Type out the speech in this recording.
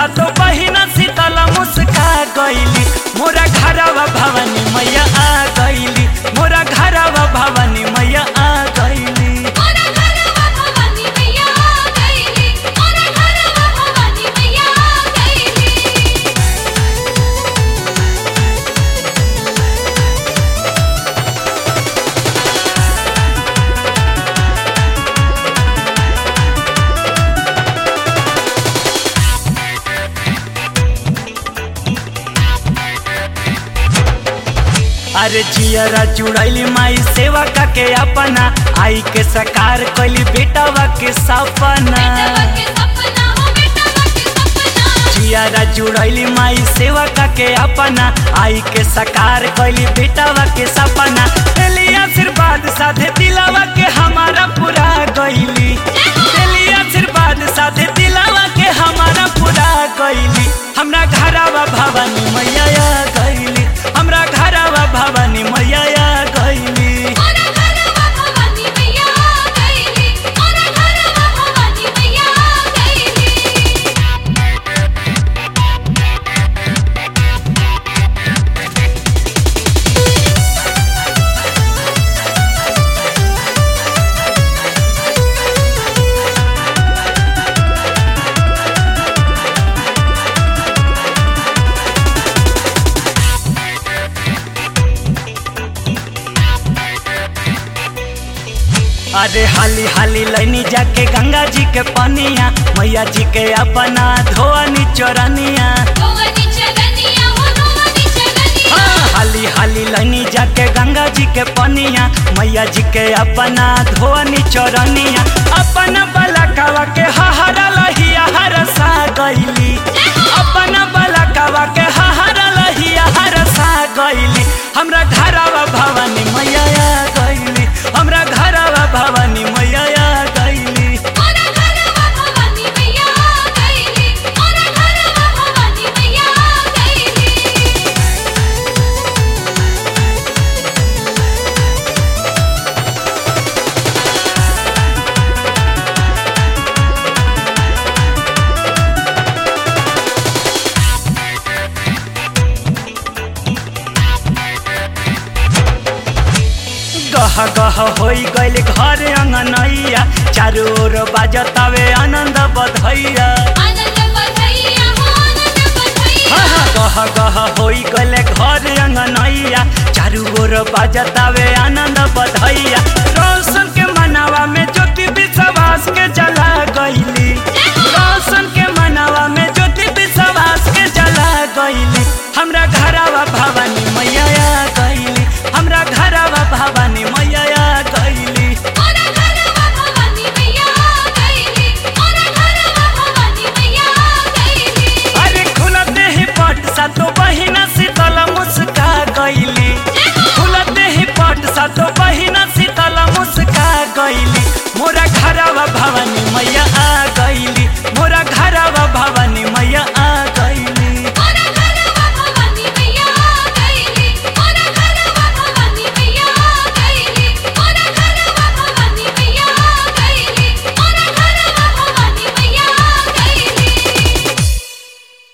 सातो बहिना शीतल मुस्का गईली मोरा घरवा भवानी मैया आ गईली मोरा घरवा भवानी मैया आ गईली मोरा घरवा भवानी मैया आ गईली मोरा घरवा भवानी मैया आ गईली अरे जियरा जुड़ैली माई सेवा के अपना आई के सकार कैली बेटावा के सपना बेटवा के सपना हो बेटवा के सपना जियारा जुड़ैली माई सेवा के अपना आई के सकार कैली बेटावा के सपना एली आशीर्वाद साथे दिलावा के हमारा पूरा गईली एली आशीर्वाद साथे दिलावा के हमारा पूरा गईली हमरा घरवा भवानी मैया आ गईली हमरा घरवा भवानी मैया आ गईली मोरा घरवा भवानी मैया आ गईली मोरा घरवा भवानी मैया आ गईली अरे हाली हाली लैनी जाके गंगा जी के पनिया मैया जी के अपना धोनी चोरनिया भवानी चलनिया हो भवानी चलनिया हाँ, हाली हाली लैनी जाके गंगा जी के पनिया मैया जी के अपना धोनी चोरनिया अपना बलकवा के हहरा लहिया हरसा गईली अपना बलकवा के हहरा लहिया हरसा गईली हमरा घरवा भवानी मैया आ गईली हमरा घरवा भवानी मैया आ गईली मोरा घरवा भवानी मैया आ गईली मोरा घरवा भवानी मैया आ गईली गह गह होई गइल घर अंगनैया चारू ओर बाजतावे आनंद बधैया आनंद बधैया हो आनंद बधैया हाँ, हाँ, गह गह होई गइल घर अंगनैया चारू ओर बाजतावे आनंद बधैया